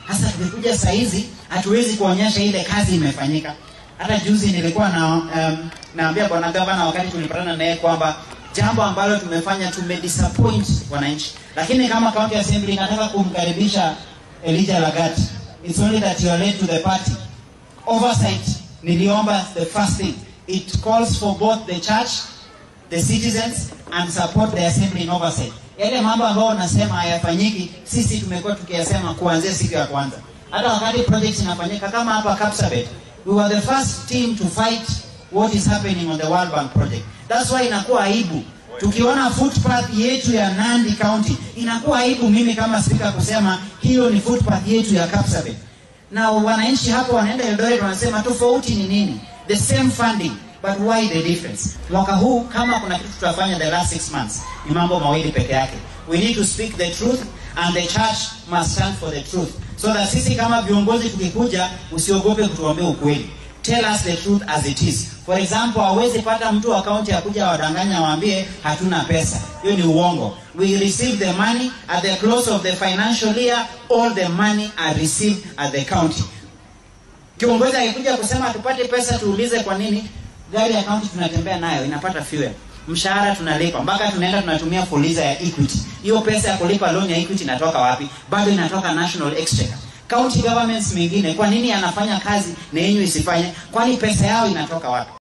hasa tukikuja saa hizi hatuwezi kuonyesha ile kazi imefanyika hata juzi nilikuwa na um, naambia bwana gavana wakati tulipatana naye kwamba jambo ambalo tumefanya tumedisappoint wananchi lakini kama county assembly nataka kumkaribisha Elijah Lagat it's only that you are late to the party oversight niliomba the first thing it calls for both the church the citizens and support the assembly in oversight yale mambo ambayo unasema hayafanyiki sisi tumekuwa tukiyasema kuanzia siku ya kwanza hata wakati project inafanyika kama hapa Kapsabet we were the first team to fight what is happening on the World Bank project that's why inakuwa aibu tukiona footpath yetu ya Nandi County inakuwa aibu mimi kama spika kusema hiyo ni footpath yetu ya Kapsabet na wananchi hapo wanaenda Eldoret wanasema tofauti ni nini the same funding but why the difference mwaka huu kama kuna kitu tutafanya the last six months ni mambo mawili peke yake we need to speak the truth and the church must stand for the truth so that sisi kama viongozi tukikuja usiogope kutuambia ukweli tell us the truth as it is for example hawezi pata mtu wa kaunti akuja wadanganya waambie hatuna pesa hiyo ni uongo we receive the money at the close of the financial year all the money are received at the county kiongozi akikuja kusema tupate pesa tuulize kwa nini gari ya kaunti tunatembea nayo inapata fuel mshahara tunalipa mpaka tunaenda tunatumia fuliza ya equity hiyo pesa ya kulipa loan ya equity inatoka wapi bado inatoka national exchequer county governments mengine kwa nini anafanya kazi na yenyu isifanye kwani pesa yao inatoka wapi